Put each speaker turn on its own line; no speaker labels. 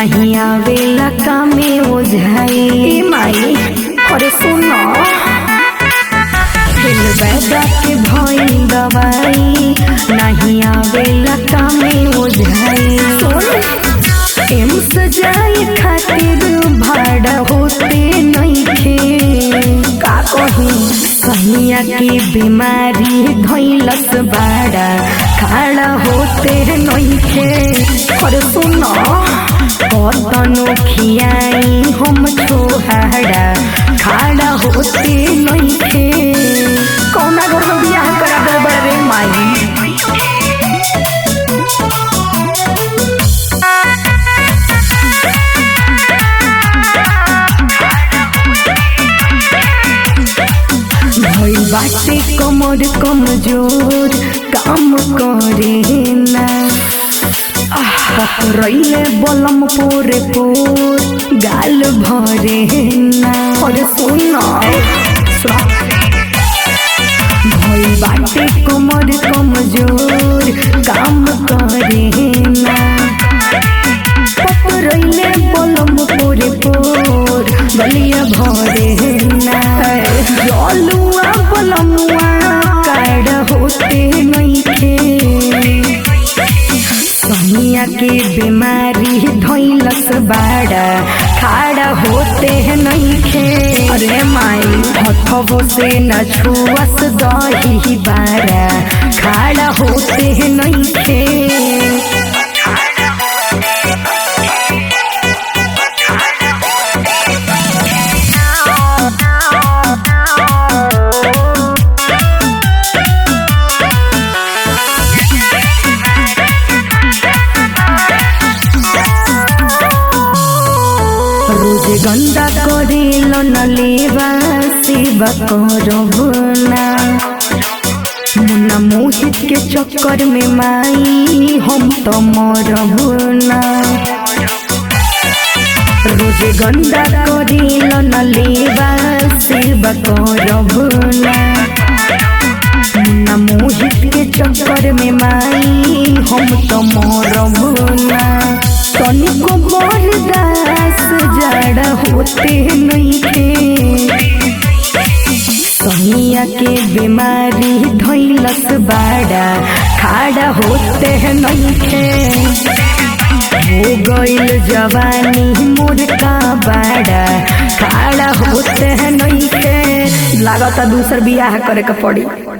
नहीं आवेला कामे ओझाई ए माई अरे सुनो दिल बैदा के भई दवाई नहीं आवेला कामे ओझाई सुन एम सजाए खातिर भाड़ा होते नइखे का कही सहिया के बीमारी धैलस बाड़ा खाड़ा होते नइखे और सुनो कतनो खियाई हम छोहाड़ा खाड़ा होते नइखे कौना घर में बियाह करा दे बड़े माई भइल बाटे कमर कमजोर काम करे ना रैले बलम पोरे पोर गाल भरे ना अरे सुन भइल बाटे कमर कमजोर काम करे ना पकड़ैले बलम पोरे पोर बलिया भरे ना जलुआ बलमुआ काड होते नइखे सहिया के बीमारी धैलस बाड़ा खाड़ा होते नइखे अरे माई हथबो से न छुअस दही बाड़ा खाड़ा होते नइखे रोज गंदा करेल न लेवा सेवा करब ना मुन्ना मोहित के चक्कर में माई हम तो मरब ना रोज गंदा करेल न लेवा सेवा करब ना मुन्ना मोहित के चक्कर में माई हम तो मरब ना तनिको बरदास जड़ होते नइखे सहिया के बीमारी धैलस बाड़ा खाड़ा होते नइखे हो गइल जवानी मोर का बाड़ा खाड़ा होते नइखे लागता दूसर बियाह करे के पड़ी